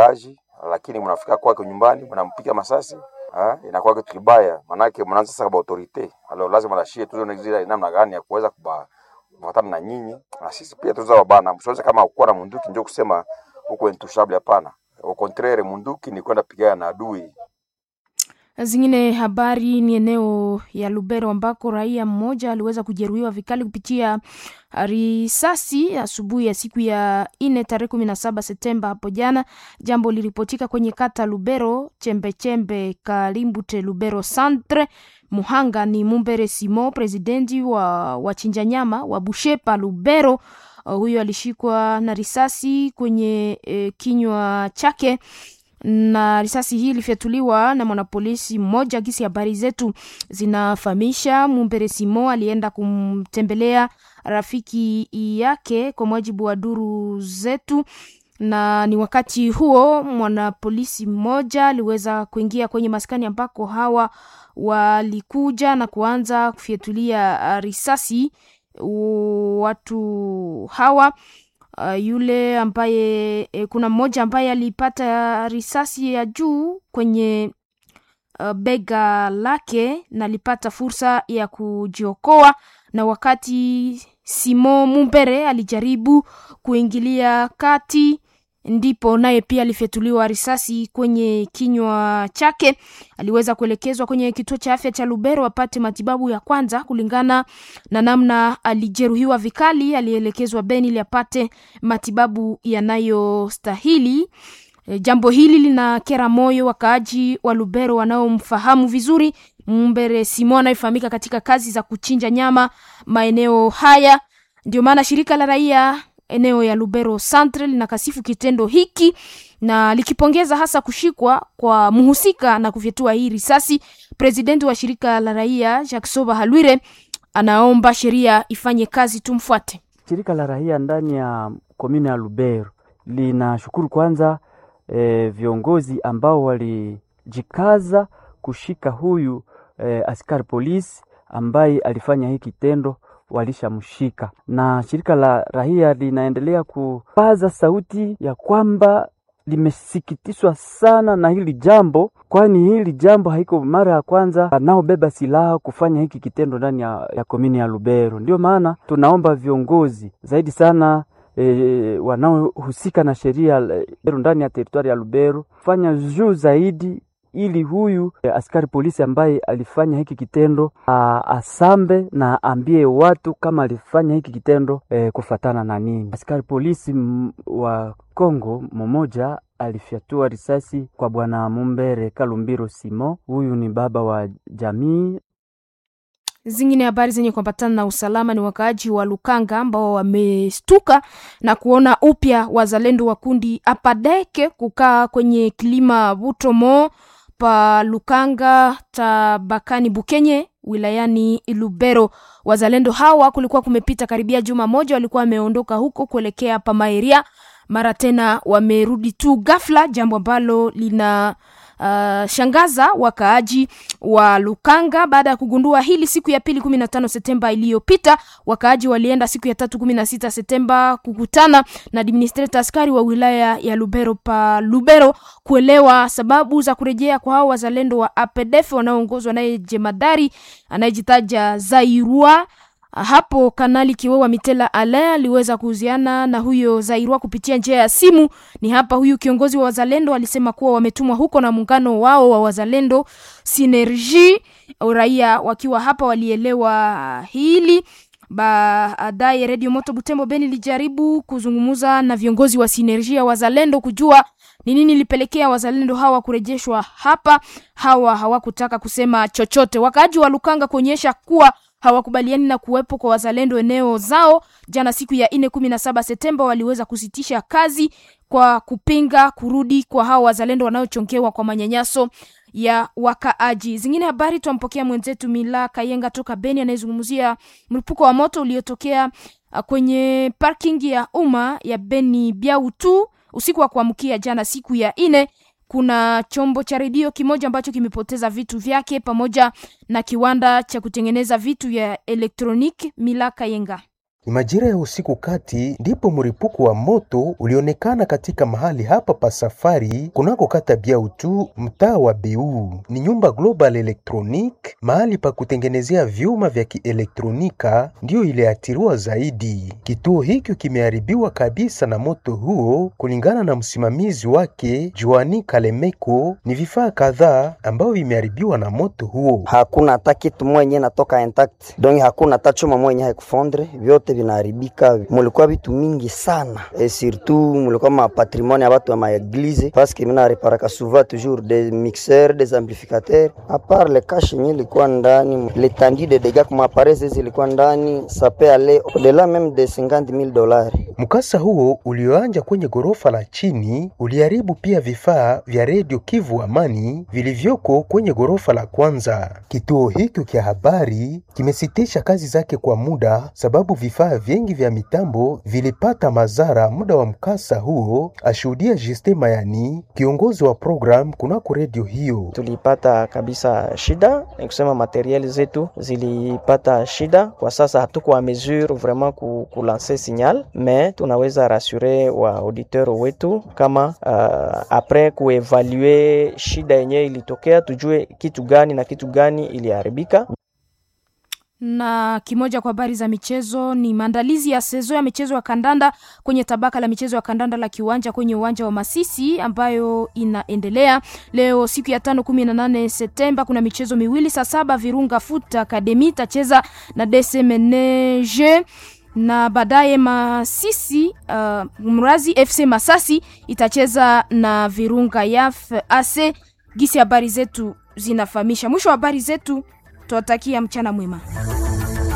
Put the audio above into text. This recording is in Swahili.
mkaaji, lakini mnafika kwake nyumbani mnampiga masasi Ah, inakuwa kitu kibaya, manake mnaanza sasa kwa autorite alo, lazima lashie tuone zile namna gani ya kuweza kuba kufuatana na nyinyi na sisi pia tuza wabana, msiweze kama kuwa na munduki ndio kusema huko intouchable. Hapana, au contraire, munduki ni kwenda pigana na adui. Zingine habari ni eneo ya Lubero ambako raia mmoja aliweza kujeruhiwa vikali kupitia risasi asubuhi ya siku ya ine tarehe kumi na saba Septemba hapo jana. Jambo liripotika kwenye kata Lubero chembechembe Kalimbute Lubero Centre. Muhanga ni Mumbere Simo, presidenti wa wachinja nyama wa Bushepa Lubero. Uh, huyo alishikwa na risasi kwenye eh, kinywa chake na risasi hii ilifyatuliwa na mwanapolisi mmoja. Gisi habari zetu zinafahamisha, Mumbere Simo alienda kumtembelea rafiki yake kwa mujibu wa duru zetu, na ni wakati huo mwanapolisi mmoja aliweza kuingia kwenye maskani ambako hawa walikuja na kuanza kufyatulia risasi watu hawa. Uh, yule ambaye e, kuna mmoja ambaye alipata risasi ya juu kwenye uh, bega lake na alipata fursa ya kujiokoa, na wakati Simo Mumbere alijaribu kuingilia kati, ndipo naye pia alifyatuliwa risasi kwenye kinywa chake. Aliweza kuelekezwa kwenye kituo cha afya cha Lubero apate matibabu ya kwanza. Kulingana na namna alijeruhiwa vikali, alielekezwa Beni ili apate matibabu yanayostahili. E, jambo hili lina kera moyo wakaaji wa Lubero wanaomfahamu vizuri Mumbere Simo anayefahamika katika kazi za kuchinja nyama maeneo haya. Ndio maana shirika la raia eneo ya Lubero Centre linakasifu kitendo hiki na likipongeza hasa kushikwa kwa mhusika na kufyatua hii risasi. Presidenti wa shirika la raia Jacques Soba Halwire anaomba sheria ifanye kazi, tumfuate. Shirika la raia ndani ya komune ya Lubero linashukuru kwanza e, viongozi ambao walijikaza kushika huyu e, askari polisi ambaye alifanya hii kitendo walishamshika na shirika la raia linaendelea kupaza sauti ya kwamba limesikitishwa sana na hili jambo, kwani hili jambo haiko mara ya kwanza wanaobeba silaha kufanya hiki kitendo ndani ya, ya komini ya Lubero. Ndio maana tunaomba viongozi zaidi sana e, wanaohusika na sheria ndani ya teritwari ya Lubero fanya juu zaidi ili huyu eh, askari polisi ambaye alifanya hiki kitendo a, asambe na ambie watu kama alifanya hiki kitendo eh, kufatana na nini. Askari polisi m, wa Kongo mmoja alifyatua risasi kwa bwana Mumbere Kalumbiro Simo, huyu ni baba wa jamii. Zingine habari zenye kuambatana na usalama ni wakaaji wa Lukanga ambao wamestuka na kuona upya wazalendo wa kundi Apadeke kukaa kwenye kilima Butomo pa Lukanga tabakani Bukenye wilayani Lubero. Wazalendo hawa kulikuwa kumepita karibia juma moja, walikuwa wameondoka huko kuelekea pa Maeria, mara tena wamerudi tu ghafla, jambo ambalo lina Uh, shangaza wakaaji wa Lukanga baada ya kugundua hili siku ya pili kumi na tano Septemba iliyopita. Wakaaji walienda siku ya tatu kumi na sita Septemba kukutana na administrator askari wa wilaya ya Lubero pa Lubero kuelewa sababu za kurejea kwa hao wazalendo wa APDF wanaoongozwa naye jemadari anayejitaja Zairua. Hapo Kanali Kiwewa Mitela Ale aliweza kuhusiana na huyo Zairua kupitia njia ya simu. Ni hapa huyu kiongozi wa wazalendo alisema kuwa wametumwa huko na muungano wao wa wazalendo Synergie. Raia wakiwa hapa walielewa hili. Baadaye Radio Moto Butembo Beni lijaribu kuzungumza na viongozi wa Synergie ya wazalendo kujua ni nini ilipelekea wazalendo hawa kurejeshwa hapa. Hawa hawakutaka kusema chochote. Wakaaji wa Lukanga kuonyesha kuwa hawakubaliani na kuwepo kwa wazalendo eneo zao. Jana siku ya nne kumi na saba Septemba waliweza kusitisha kazi kwa kupinga kurudi kwa hao wazalendo wanaochongewa kwa manyanyaso ya wakaaji. Zingine habari twampokea mwenzetu Mila Kayenga toka Beni anayezungumzia mlipuko wa moto uliotokea kwenye parking ya umma ya Beni Biautu usiku wa kuamkia jana siku ya nne kuna chombo cha redio kimoja ambacho kimepoteza vitu vyake pamoja na kiwanda cha kutengeneza vitu vya elektroniki. Mila Kayenga Ni majira ya usiku kati ndipo mlipuko wa moto ulionekana katika mahali hapa pa safari kunako kata Biautu, mtaa wa Beu. Ni nyumba Global Electronic, mahali pa kutengenezea vyuma vya kielektronika, ndiyo iliathiriwa zaidi. Kituo hiki kimeharibiwa kabisa na moto huo. Kulingana na msimamizi wake Joani Kalemeko, ni vifaa kadhaa ambavyo vimeharibiwa na moto huo. hakuna hata kitu mwenye natoka intact donc hakuna hata chuma mwenye haikufondre, vyote vinaharibika. Mulikuwa vitu mingi sana et surtout mulikuwa ma patrimoine ya watu wa maeglize parce que mina reparaka souvent toujours des mixeurs des amplificateurs a part le cash yenye ilikuwa ndani l'étendue de dégâts kuma appareils hizi ilikuwa ndani ça peut aller au-delà même de 50 000 dollars. Mkasa huo ulioanja kwenye ghorofa la chini uliharibu pia vifaa vya redio Kivu Amani vilivyoko kwenye ghorofa la kwanza. Kituo hiki cha habari kimesitisha kazi zake kwa muda sababu vifaa vingi vya mitambo vilipata madhara muda wa mkasa huo, ashuhudia Justin Mayani, kiongozi wa program kunako redio hiyo. tulipata kabisa shida, ni kusema materiel zetu zilipata shida. Kwa sasa hatuko a mesure vraiment ku, ku lancer signal, mais tunaweza rassure wa auditeur wetu kama uh, apres kuevalue shida yenyewe ilitokea, tujue kitu gani na kitu gani iliharibika. na kimoja kwa habari za michezo ni maandalizi ya sezo ya michezo ya kandanda kwenye tabaka la michezo ya kandanda la kiwanja kwenye uwanja wa Masisi ambayo inaendelea leo siku ya tano kumi na nane Septemba. Kuna michezo miwili saa saba Virunga Foot Academy itacheza na DSMNG na baadaye Masisi uh, Mrazi FC Masasi itacheza na Virunga Yaf AC. Gisi habari zetu zinafahamisha. Mwisho wa habari zetu, tuwatakia mchana mwema.